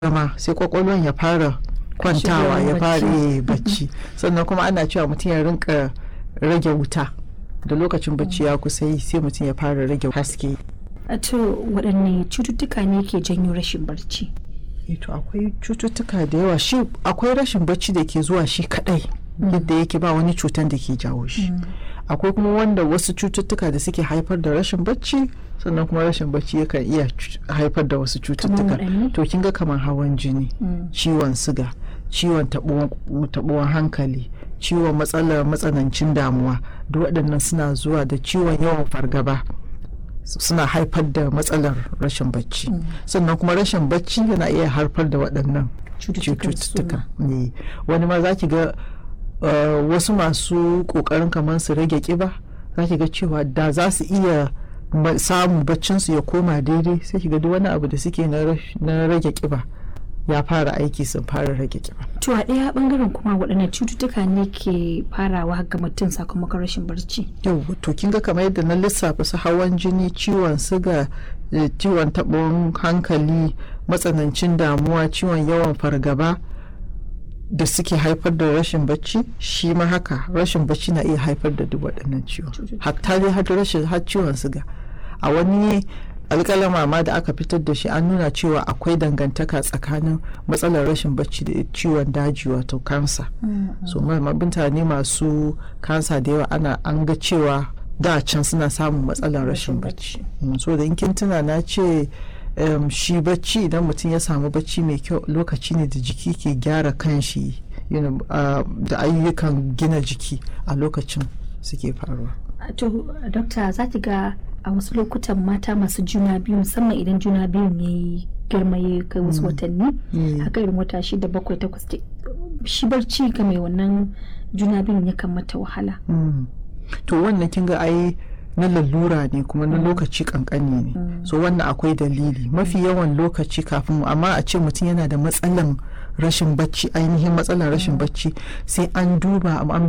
zama sai kwakwalwan ya fara kwantawa ya fara yi bacci sannan kuma ana cewa mutum ya rinka rage wuta da lokacin bacci ya kusa yi sai mutum ya fara rage haske a to waɗanne cututtuka ne ke janyo rashin barci to akwai cututtuka da yawa shi akwai rashin bacci da ke zuwa shi kadai yadda yake ba wani cutan da ke jawo shi akwai kuma wanda wasu cututtuka da suke haifar da rashin bacci sannan kuma rashin bacci yakan iya haifar da wasu cututtuka to kin ga kamar hawan jini ciwon siga ciwon taɓuwan hankali ciwon matsalar matsanancin damuwa duk waɗannan suna zuwa da ciwon yawan fargaba suna haifar da matsalar rashin bacci sannan kuma rashin bacci yana iya haifar da waɗannan cututtuka ne wani ma za ki ga wasu masu ƙoƙarin kamar su rage ƙiba za ki ga cewa da za su iya samun baccinsu ya koma daidai sai ki ga duk wani abu da suke na rage ƙiba ya fara aiki sun fara rage kiba. To a ɗaya bangaren kuma waɗannan cututtuka ne ke farawa ga mutum sakamakon rashin barci. Yau to kin ga kamar yadda na lissafa su hawan jini, ciwon siga, ciwon taɓon hankali, matsanancin damuwa, ciwon yawan fargaba da suke haifar da rashin bacci shi ma haka rashin bacci na iya haifar da duk waɗannan ciwon. Hatta dai har rashin har ciwon siga. A wani alƙalama ma da aka fitar da shi an nuna cewa akwai dangantaka tsakanin matsalar rashin bacci da ciwon daji wato kansa so mutane masu kansa da yawa ana an ga cewa da can suna samun matsalar rashin bacci so da in kin tuna na ce shi bacci idan mutum ya samu bacci mai kyau lokaci ne da jiki ke gyara kanshi da ayyukan gina jiki a lokacin suke faruwa to dokta za ki ga a wasu lokutan mata masu juna biyu musamman idan juna biyun ya yi girma ya kai wasu watanni haka irin wata shida bakwai takwas shi barci ga mai wannan juna biyun ya mata wahala to wannan kin ga ai na lalura ne kuma na lokaci kankani ne so wannan akwai dalili mafi yawan lokaci kafin amma a ce mutum yana da matsalan rashin bacci ainihin matsalar rashin bacci sai an duba an